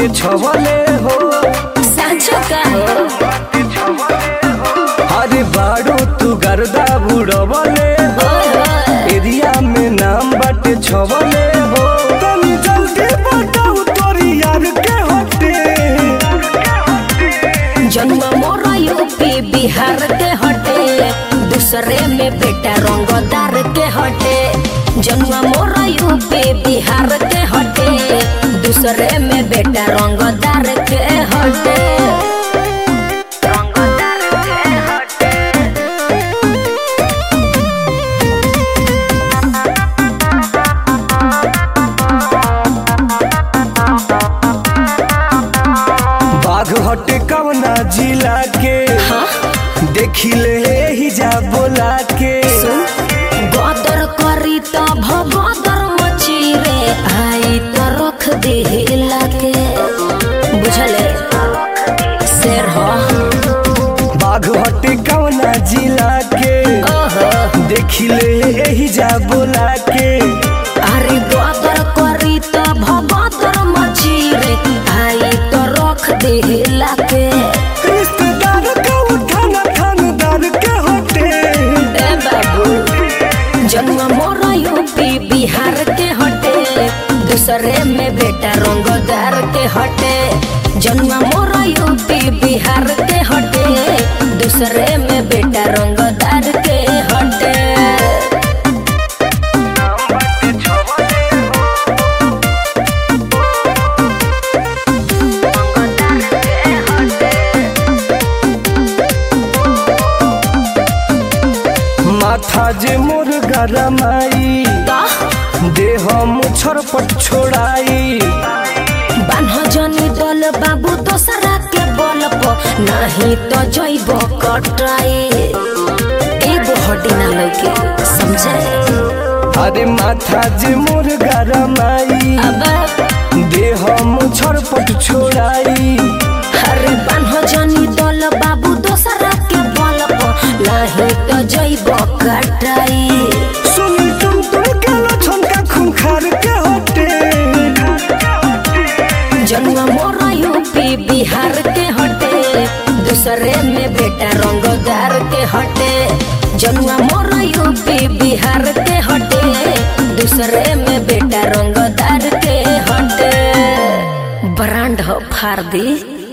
बाटे छवले हो सांचो का अरे बाड़ो तू गर्दा बुड़वले हो एरिया में नाम बाटे छवले हो तनी जल्दी बताओ तोरी यार के हटे जन्म मोरा यूपी बिहार के हटे दूसरे में बेटा रंगदार के हटे जन्म मोरा यूपी बिहार के हटे दूसरे में बेटा रंगदार के हटे रंगदार के हटे बाघ हटे कवना जिला के हाँ देखी ले ही जा बोला के गदर करी त भगदर मची रे आई त रख देला के बुझले शेर हो बाघ हटे कवना जिला के ओहो देखी ले ही जा बोला के अरे गदर करी त भगदर मची रे आई त रख देला के रिश्तेदार का उठाना खानदार के हटे ए बाबू जन्म मोरा यूपी बिहार के हटे दूसरे में बेटा रंगदार के हटे जन्म मोरा यूपी बिहार के हटे दूसरे में बेटा रंगदार के हटे माथा जे मोर गरमाई का देह मुछर पट छोड़ाई बान्ह जनी दल बाबू दोसरा के बल प नहीं तो जैब कटाई एगो हड्डी ना लौके समझे अरे माथा जे मोर गरमाई अब देह मुछर पट छोड़ाई हरे बान्ह जनी दल बाबू दोसरा के बल प नाही तो जैब कटाई सुनी तुम तुम के लछन का खूंखार के हटे जन्म मोरा यूपी बिहार के हटे दूसरे में बेटा रंगदार के हटे जन्म मोरा यूपी बिहार के हटे दूसरे में बेटा रंगदार के हटे ब्रांड हो फार दी